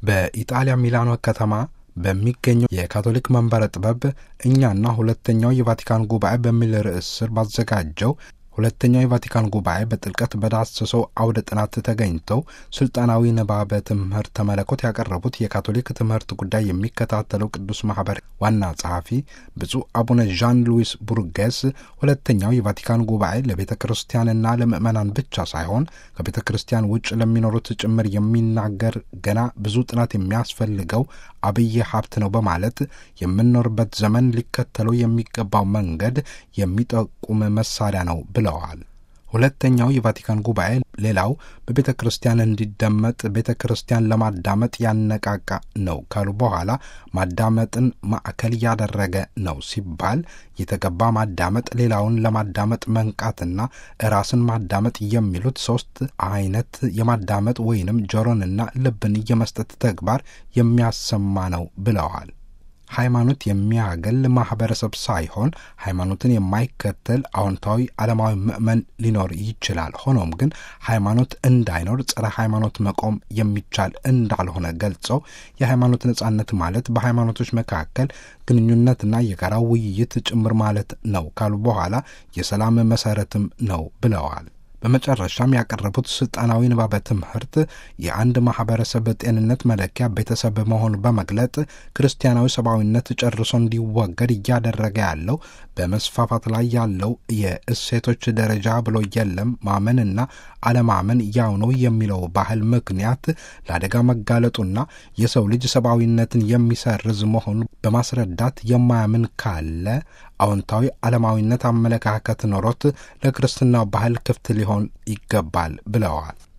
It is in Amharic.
በኢጣሊያ ሚላኖ ከተማ በሚገኘው የካቶሊክ መንበረ ጥበብ እኛና ሁለተኛው የቫቲካን ጉባኤ በሚል ርዕስ ስር ባዘጋጀው ሁለተኛው የቫቲካን ጉባኤ በጥልቀት በዳሰሰው አውደ ጥናት ተገኝተው ስልጣናዊ ንባበ ትምህርተ መለኮት ያቀረቡት የካቶሊክ ትምህርት ጉዳይ የሚከታተለው ቅዱስ ማህበር ዋና ጸሐፊ ብፁዕ አቡነ ዣን ሉዊስ ቡርጌስ ሁለተኛው የቫቲካን ጉባኤ ለቤተ ክርስቲያንና ለምዕመናን ብቻ ሳይሆን ከቤተ ክርስቲያን ውጭ ለሚኖሩት ጭምር የሚናገር ገና ብዙ ጥናት የሚያስፈልገው አብይ ሀብት ነው በማለት የምንኖርበት ዘመን ሊከተለው የሚገባው መንገድ የሚጠቁም መሳሪያ ነው ብለዋል። ሁለተኛው የቫቲካን ጉባኤ ሌላው በቤተ ክርስቲያን እንዲደመጥ ቤተ ክርስቲያን ለማዳመጥ ያነቃቃ ነው ካሉ በኋላ ማዳመጥን ማዕከል ያደረገ ነው ሲባል የተገባ ማዳመጥ፣ ሌላውን ለማዳመጥ መንቃትና ራስን ማዳመጥ የሚሉት ሶስት አይነት የማዳመጥ ወይንም ጆሮንና ልብን የመስጠት ተግባር የሚያሰማ ነው ብለዋል። ሃይማኖት የሚያገል ማህበረሰብ ሳይሆን ሃይማኖትን የማይከተል አዎንታዊ ዓለማዊ ምእመን ሊኖር ይችላል። ሆኖም ግን ሃይማኖት እንዳይኖር ጸረ ሃይማኖት መቆም የሚቻል እንዳልሆነ ገልጸው የሃይማኖት ነጻነት ማለት በሃይማኖቶች መካከል ግንኙነትና የጋራ ውይይት ጭምር ማለት ነው ካሉ በኋላ የሰላም መሰረትም ነው ብለዋል። በመጨረሻም ያቀረቡት ስልጣናዊ ንባበ ትምህርት የአንድ ማህበረሰብ ጤንነት መለኪያ ቤተሰብ መሆኑ በመግለጥ ክርስቲያናዊ ሰብአዊነት ጨርሶ እንዲወገድ እያደረገ ያለው በመስፋፋት ላይ ያለው የእሴቶች ደረጃ ብሎ የለም ማመንና አለማመን ያው ነው የሚለው ባህል ምክንያት ለአደጋ መጋለጡና የሰው ልጅ ሰብአዊነትን የሚሰርዝ መሆኑ በማስረዳት የማያምን ካለ አዎንታዊ ዓለማዊነት አመለካከት ኖሮት ለክርስትናው ባህል ክፍት ሊሆን ይገባል ብለዋል።